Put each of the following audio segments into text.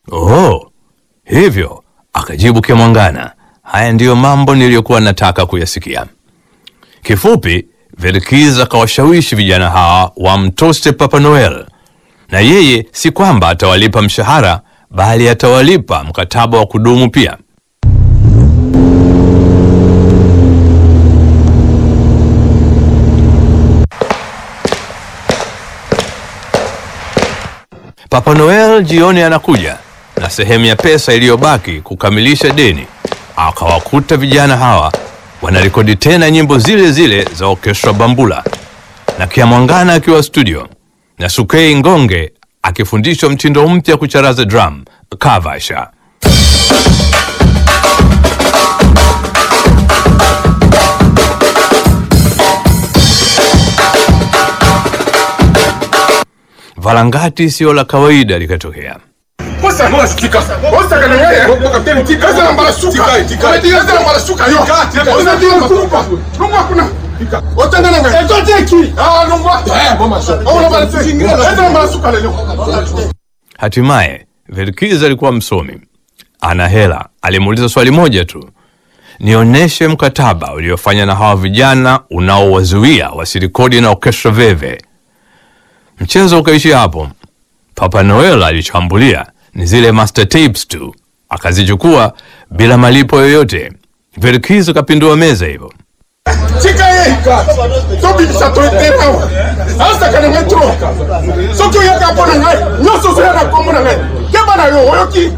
Oh, hivyo? Akajibu Kemwangana, haya ndiyo mambo niliyokuwa nataka kuyasikia. Kifupi, Verkiz akawashawishi vijana hawa wamtoste Papa Noel, na yeye si kwamba atawalipa mshahara, bali atawalipa mkataba wa kudumu pia. Papa Noel jioni anakuja na sehemu ya pesa iliyobaki kukamilisha deni. Akawakuta vijana hawa wanarekodi tena nyimbo zile zile za Orchestra Bambula na Kiamwangana akiwa studio na Sukei Ngonge akifundishwa mtindo mpya kucharaza drum kavasha. Valangati sio la kawaida likatokea. Posa moja tika. Posa kana wewe. Kwa kapteni tika. Posa nambara suka. Tika. Posa nambara suka yo. Posa tika kumpa. Nungwa kuna. Tika. Otanga nanga. Eto teki. Ah nungwa. Eh boma so. Oh nambara teki. Posa nambara suka leo. Hatimaye Verkiz alikuwa msomi, ana hela. Alimuuliza swali moja tu, nionyeshe mkataba uliofanya na hawa vijana unaowazuia wasirikodi na Orchestra Veve. Mchezo ukaishia hapo. Papa Noel alichambulia ni zile master tapes tu, akazichukua bila malipo yoyote. Verkiz akapindua meza hivyo. Tika ye. Tobi bisato etena. Asa kana metro. Sokyo yaka pona ngai. Nyoso so yana kombo na ngai. Keba na yo oyoki.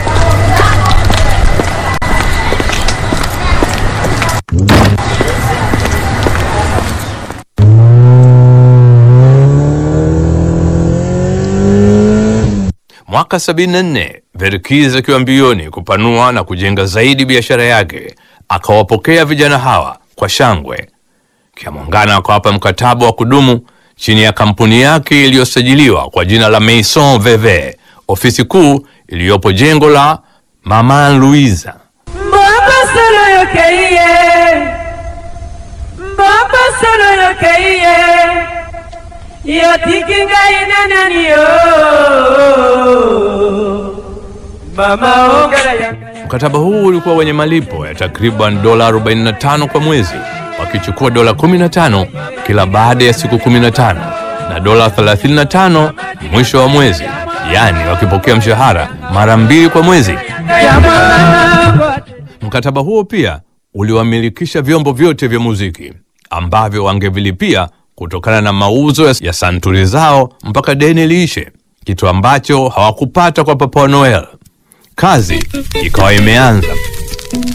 Mwaka 74 Verkiz akiwa mbioni kupanua na kujenga zaidi biashara yake, akawapokea vijana hawa kwa shangwe. Kiamwangana akawapa mkataba wa kudumu chini ya kampuni yake iliyosajiliwa kwa jina la Maison Veve, ofisi kuu iliyopo jengo la Mama Louisa. Mbaba solo yokeiye Mbaba solo yokeiye Yotikinga inanani yo Mama ongala yanga Mkataba huu ulikuwa wenye malipo ya takriban dola 45 kwa mwezi, wakichukua dola 15 kila baada ya siku 15 na dola 35 mwisho wa mwezi, yaani wakipokea mshahara mara mbili kwa mwezi. Jamaa Mkataba huo pia uliwamilikisha vyombo vyote vya muziki ambavyo wangevilipia kutokana na mauzo ya- ya santuri zao mpaka deni liishe, kitu ambacho hawakupata kwa Papa Noel. Kazi ikawa imeanza.